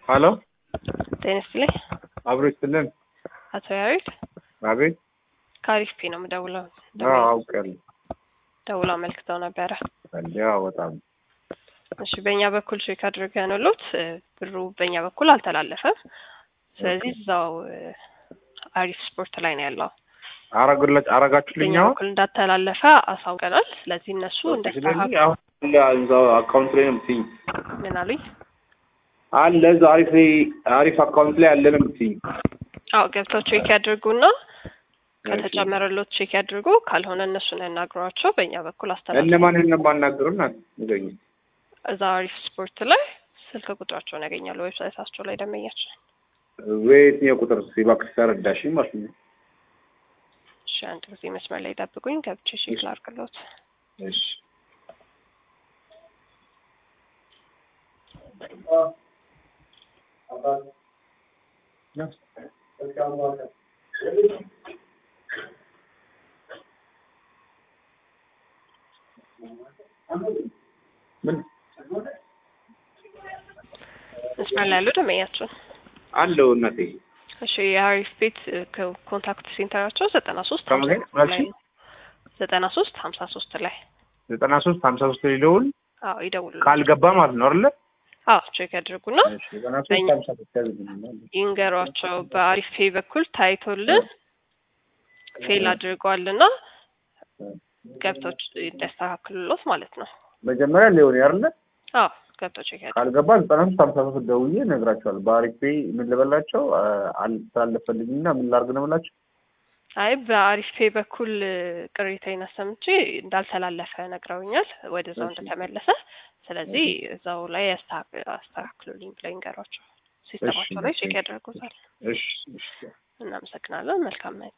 ሀሎ ጤና ይስጥልኝ። አብሮ ይስጥልን። አቶ ያሬድ አቤት። ከአሪፍ ነው የምደውለው። አዎ አውቃለሁ። ደውለው አመልክተው ነበረ። ያው በጣም እሺ፣ በእኛ በኩል ቼክ አድርገንሎት ብሩ በእኛ በኩል አልተላለፈም። ስለዚህ እዛው አሪፍ ስፖርት ላይ ነው ያለው። አረጉላች አረጋችሁልኝ በእኛ አሁን በኩል እንዳተላለፈ አሳውቀናል። ስለዚህ እነሱ ስለዚህ እንደስተካከሉ አሁን እዛው አካውንት ላይ ነው የምትይኝ ምን አሉኝ? አለ እዛው አሪፍ ላይ አሪፍ አካውንት ላይ አለ ነው የምትይኝ አዎ ገብተው ቼክ ያድርጉና ከተጨመረሎት ቼክ ያድርጉ። ካልሆነ እነሱን ያናግሯቸው። በእኛ በኩል አስተላልፈ እነማን እነማናገሩን ንገኝ እዛ አሪፍ ስፖርት ላይ ስልክ ቁጥራቸውን ያገኛሉ። ዌብሳይታቸው ላይ ደመኛቸው። በየትኛው ቁጥር እባክሽ ተረዳሽኝ ማለት ነው እሺ አንድ ጊዜ መስመር ላይ ጠብቁኝ። ገብቼ ቼክ ላድርግሎት። እሺ ምን መስመር ላይ ያሉ ደመኛቸው። አለው እናቴ እሺ የአሪፍ ቤት ኮ- ኮንታክት ሴንተራቸው ዘጠና ሶስት ከምን ላይ? ላይ ነው። ዘጠና ሶስት ሀምሳ ሶስት ላይ ዘጠና ሶስት ሀምሳ ሶስት ላይ ደውል አዎ ይደውሉ። ካልገባ ማለት ነው አይደለ አዎ ቼክ ያድርጉና እሺ ዘጠና ሶስት ሀምሳ ሶስት ያዝልኛል ይንገሯቸው። በአሪፍ ፔ በኩል ታይቶልን ፌል አድርገዋልና ገብቶች እንዲያስተካክሉሎት ማለት ነው። መጀመሪያ ሊሆን አይደለ አዎ ገብቶ ቼክ ያድርጉ። ካልገባ ዘጠና ሶስት ሀምሳ ሶስት ደውዬ እነግራቸዋለሁ። በአሪፍ ፔይ ምን ልበላቸው አልተላለፈልኝና ምን ላድርግ ነው የምላቸው። አይ በአሪፍ ፔ በኩል ቅሬታዬን አሰምቼ እንዳልተላለፈ ነግረውኛል፣ ወደዛው እሺ። እንደተመለሰ። ስለዚህ እዛው ላይ ያስተካክ- አስተካክሉልኝ ብለው ይንገሯቸው። ሲስተማቸው ላይ ቼክ ያደርጉታል። እሺ እሺ እናመሰግናለን። መልካም ናይት